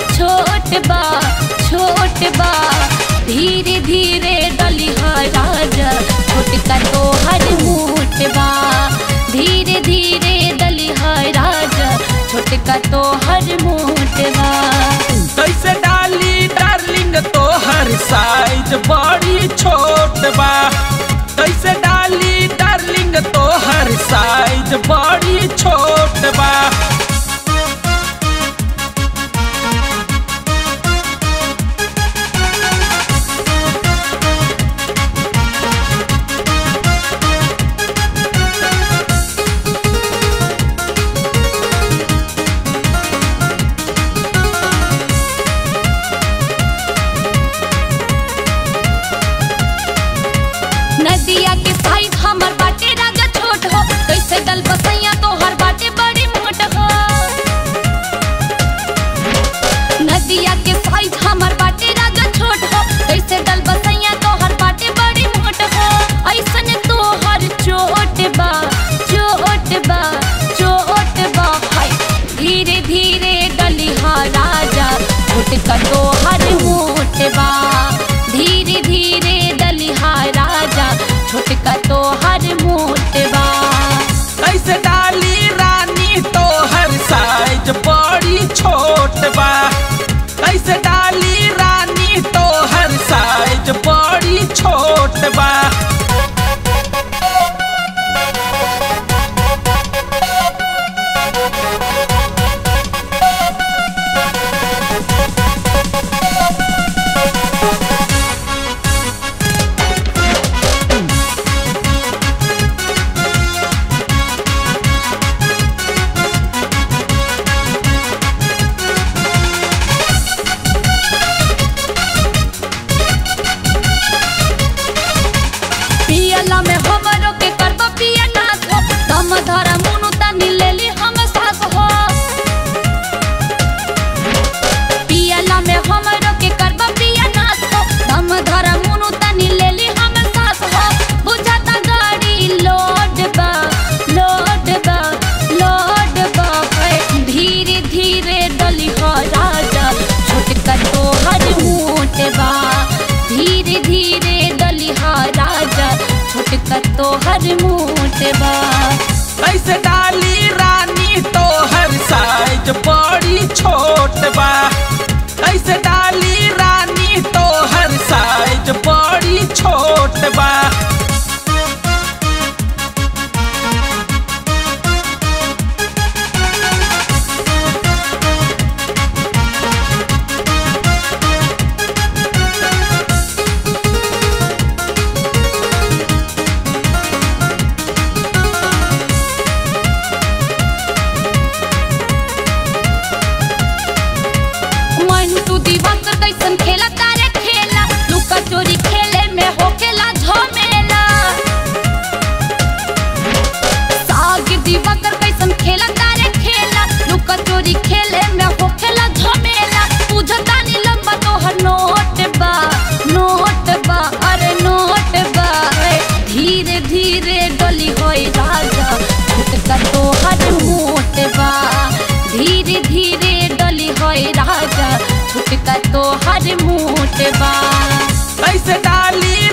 छोट बा छोट बा धीरे धीरे डली राजा छोटका तोहर मोट बा धीरे धीरे डली राजा छोटका तोहर मोट बा कैसे डाली डार्लिंग तोहर साइज बड़ी छोट बा कैसे डाली डार्लिंग तोहर साइज बड़ी छोट बा नदिया के साइज हमर बाटे राजा छोट हो कैसे डल बसैया तोहर बाटे बड़ी मोट हो नदिया के साइज हमर बाटे राजा छोट हो कैसे डल बसैया तोहर बाटे बड़ी मोट हो ऐसन तोहर चोट बा चोट बा चोट बा हाय धीरे धीरे डली हा राजा छोटका तोहर मोट बा धीरे धीरे डली हा राजा छोटका तोहर मोट बा कैसे डाली रानी तोहर साइज बड़ी छोट बा कैसे डाली रानी तोहर साइज बड़ी छोट बा पियला में हमरो के करब पिया नाथ हो दम धरा मुनु तनी लेली हम सास हो पियला में हमरो के करब पिया नाथ हो दम धरा मुनु तनी लेली हम सास हो बुझाता गाड़ी लोड बा लोड बा लोड बा है। धीरे धीरे डली हो राजा छोटका तोहर मोट बा धीरे धीरे डली हा राजा छोटका तोहर मोट बा कैसे डाली रानी तोहर साइज बड़ी छोट बा कैसे डाली रानी तोहर साइज बड़ी छोट बा मन तू दीवार कैसन खेला तारे खेला लुका चोरी खेले में होखेला झमेला साग दीवार कैसन खेला तारे खेला लुका चोरी खेले में होखेला झमेला बुझता नी लंबा तोहर नोट बा नोट बा अरे नोट बा ए, धीरे धीरे डली होई राजा छुटका तोहर मोट बा धीरे धीरे डली होई राजा छुटका तोहर मोट बा कैसे डाली